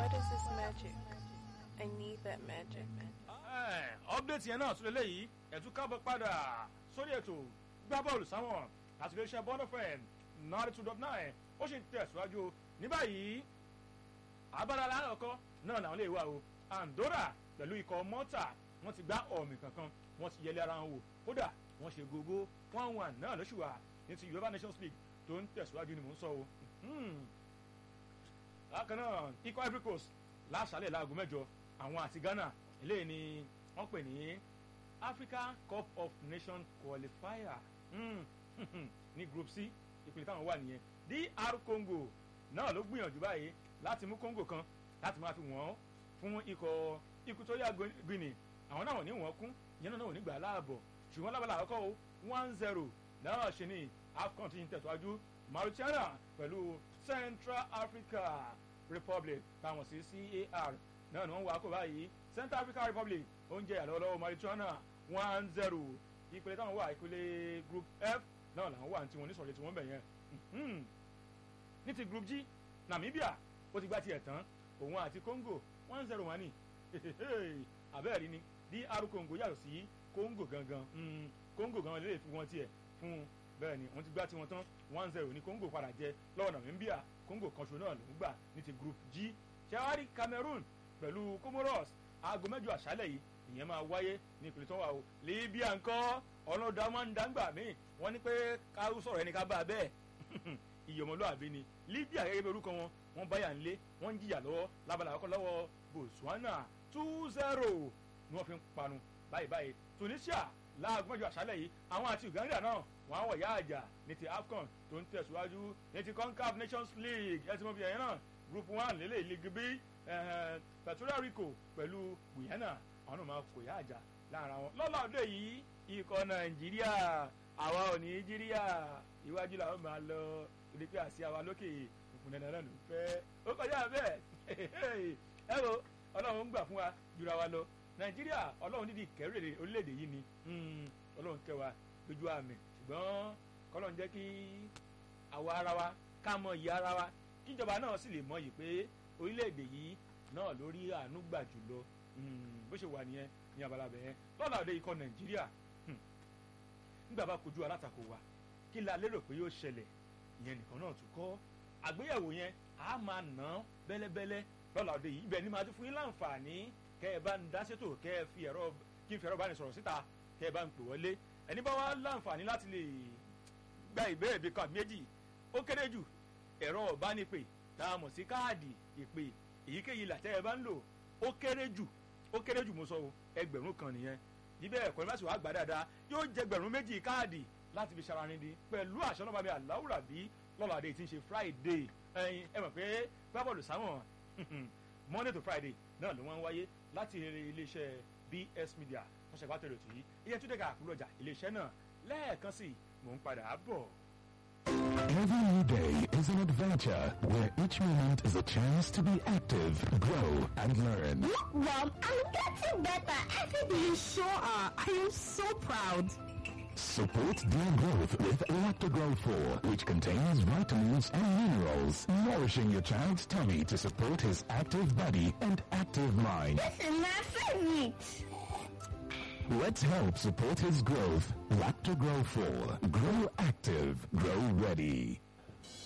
What is this magic? I need that magic. update yẹn náà tún lélẹ́yìí ẹ̀tún kábọ̀ padà sórí ètò gbá bọ́ọ̀lù sáwọn àti iléeṣẹ́ bọ́ọ̀lù fm ninety two dot nine ó sì ń tẹ̀síwájú ní báyìí abala aláàkọ́ náà làwọn lè wà o andorra pẹ̀lú ikọ̀ mọ́tà wọ́n ti gbá ọ̀mì kankan wọ́n ti yẹlé ara wọn wò kódà wọ́n ṣe gógó one one náà lóṣù wa ní ti yorùbá nations league tó ń tẹ̀síwájú ni mò ń sọ o bákan náà ikọ̀ ivory coast láṣálẹ̀ láago mẹ́jọ àwọn àti ghana eléyìí ni wọ́n pè ní africa cup of nations qualifier mm, ní group c ìpínlẹ̀ táwọn wà nìyẹn dr congo náà ló gbìyànjú báyìí láti mú congo kan láti máa fi wọ́n fún ikọ̀ equatorial guinea àwọn náà wọ́n ní wọ́n kún ìyẹn náà wọ́n ní gbà láàbọ̀ ṣùgbọ́n lábàlá àkọ́kọ́ o one zero náà ṣe ní afcon ti ń tẹ̀síwájú mauritania pẹ̀lú central africa republic táwọn sí car náà ni wọ́n wà kó báyìí central african republic oúnjẹ àlọ́lọ́wọ́ mauritania one zero ìpele táwọn wà ìpele group f náà làwọn wà ní tiwọn nísọ̀rọ̀ tí wọ́n bẹ̀ yẹn ní ti group g namibia ó ti gbá tiẹ̀ tán òun àti congo one zero wà ní abẹ́ẹ̀rí ni dr congo yàtọ̀ sí congo gangan congo gangan lè fi wọn tiẹ̀ fún bẹ́ẹ̀ ni wọ́n ti gbá tiwọn tán one zero ní congo padà jẹ lọ́wọ́ namibia congo kanṣo náà ló ń gbà ní ti group g ṣẹ́wárí cameroon pẹ̀lú comoros aago mẹ́jọ àṣálẹ̀ yìí ìyẹn máa wáyé ní ìpínlẹ̀ tó wà o libya ńkọ́ ọlọ́dà máa ń dáńgbà míì wọ́n ní pé ká sọ̀rọ̀ ẹni ká bá a bẹ́ẹ̀ ìyọ̀mọlúàbí ni libya gẹ́gẹ́ bí orúkọ wọn wọ́n báyà ńlé wọ́n ń jìyà lọ́wọ́ lábala àkọ́kọ́ lọ́wọ́ botswana two zero ni wọ́n fi ń panu báyìí báyìí tunisia láago mẹ́jọ àṣálẹ̀ yìí àwọn àti uganda náà wọ́n á wọ̀ yá àjà ní ti afcon tó ń tẹ̀síwájú ní ti concaf nations league ẹ ti mọ̀ bí ẹ̀yẹn náà group one lélẹ̀ league b Puerto Rico pẹ̀lú Guyana àwọn náà máa kò yá àjà lára wọn. lọ́la òde yìí ikọ̀ Nàìjíríà àwa ò ní jíríà iwájú làwọn máa lọ torí pé àṣì àwa lókè òkun dandan náà ló ń fẹ́. ó kọjá bẹ́ẹ̀ ẹ wo Ọlọ́run ń gbà fún wa jura wa lọ Nàìjíríà Ọlọ́run dídì kẹ́rẹ́rẹ́ orílẹ̀-èdè yìí ni Ọlọ́run kẹ́ wa lójú àmì ṣùgbọ́n kọ́lọ́run jẹ́ kí àwa ara wa ká mọ ìyá ara wa kíjọba náà sì lè mọ yìí pé orílẹ̀-èdè yìí náà lórí àánú gbà jùlọ bó ṣe wà nìyẹn ní abala bẹ̀yẹn lọ́la òde ikọ̀ nàìjíríà nígbà bá kojú alátakò wa kí la lérò pé yóò ṣẹlẹ̀ ìyẹn nìkan náà tún kọ́ àgbéyẹ̀wò yẹn a máa ná bẹ́lẹ́bẹ́lẹ́ lọ́la òde yìí ibẹ̀ ni màá ti fún yín láǹfààní kẹ́ ẹ bá ń dá sétò kẹ́ ẹ fi ẹ̀rọ kí n fi ẹ̀rọ bá ní sọ̀rọ̀ síta kẹ́ ẹ bá ń pè wọlé ẹni bá wá láǹfààní láti lè gba ìbéèrè bí kan méjì ó kéré jù ẹ̀rọ ọ̀bánipè tá a mọ̀ sí káàdì ìpè èyíkéyìí làtẹ́ ẹ bá ń lò ó kéré jù ó kéré jù mo sọ o ẹgbẹ̀rún kan nìyẹn níbẹ̀ ẹ̀kọ́ ní báṣìwá gbà dáadáa yóò jẹ gbẹ̀rún méjì káàdì láti fi ṣara nídìí pẹ̀lú àṣọ náà bàbá aláwùrà bí lọ́làdé tí ń ṣe friday ẹyin ẹ mọ̀ pé gbábọ́ọ̀lù sáwọn monday to friday náà ló wọ́n ń wáyé láti iléeṣẹ́ bs media wọ́n ṣẹ̀gbá tẹ̀lé òtún yìí iye tó dẹ́ka àkúrọ̀jà iléeṣẹ́ náà lẹ́ẹ̀kan sí mò ń padà bọ̀. Every new day is an adventure where each moment is a chance to be active, grow, and learn. Look, Mom, I'm getting better every day. You sure are. I am so proud. Support their growth with Lactogrow 4, which contains vitamins and minerals, nourishing your child's tummy to support his active body and active mind. This is my favorite. Let's help support his growth. Lactogrow 4. Grow active. Grow ready.